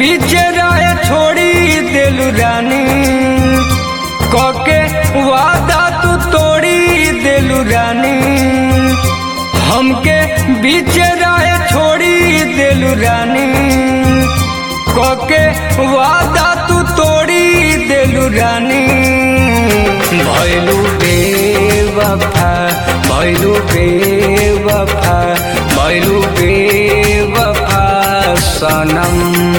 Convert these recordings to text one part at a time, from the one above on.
बीचे राय छोड़ी देलू रानी कके वादा तू तोड़ी देलू रानी हमके बीचे राय छोड़ी देलू रानी कके वादा तू तोड़ी देलू रानी भैलू बेवफा भैलू बेवफा भैलू बेवफा सनम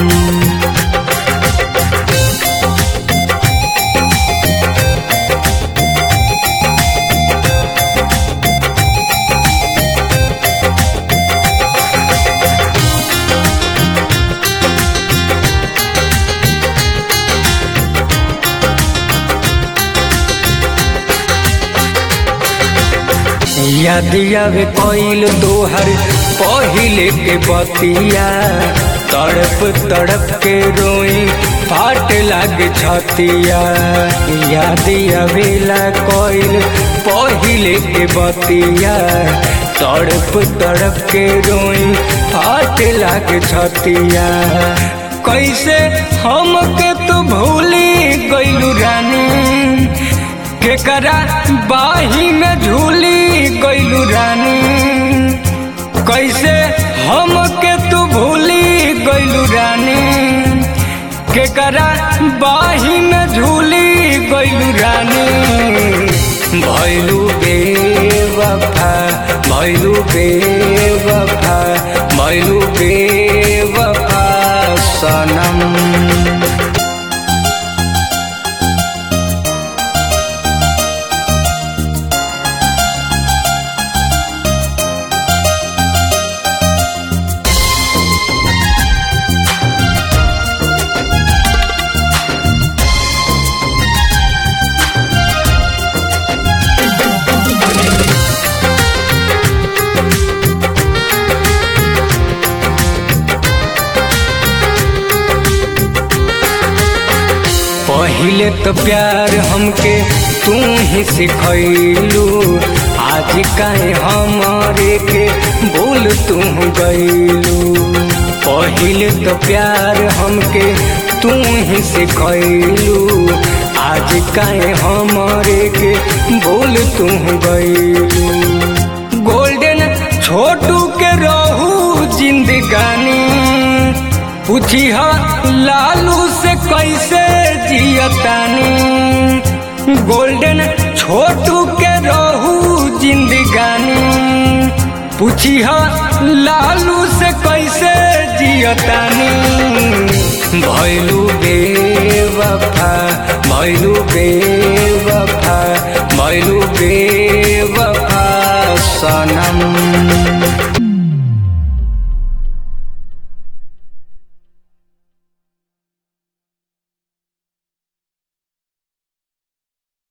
याद आवे कोइल तोहर पहिले के बतिया तड़प तड़प के रोई फाट लाग छतिया याद आवेला कोइल पहिले के बतिया तड़प तड़प के रोई फाट लाग छतिया कैसे हमके तू भूली गइलू रानी केकरा बाही में झूली गइलू रानी कैसे हमके तू भूली गइलू रानी केकरा बाही में झूली गइलू रानी भैलू बेवफा भैलू बेवफा भैलू बेवफा सनम पहिले तो प्यार हमके तू ही सिखैलू आज काहे हमारे के बोल तू गैलू पहिले तो प्यार हमके तू ही सिखैलू आज काहे हमारे के बोल तू गैलू गोल्डन छोटू के रहू जिंदगानी पूछी हा लालू से कैसे जियतानी गोल्डन छोटू के रहू जिंदगानी पूछी हा लालू से कैसे जियतानी भैलू बेवफा भैलू बेवफा भैलू बे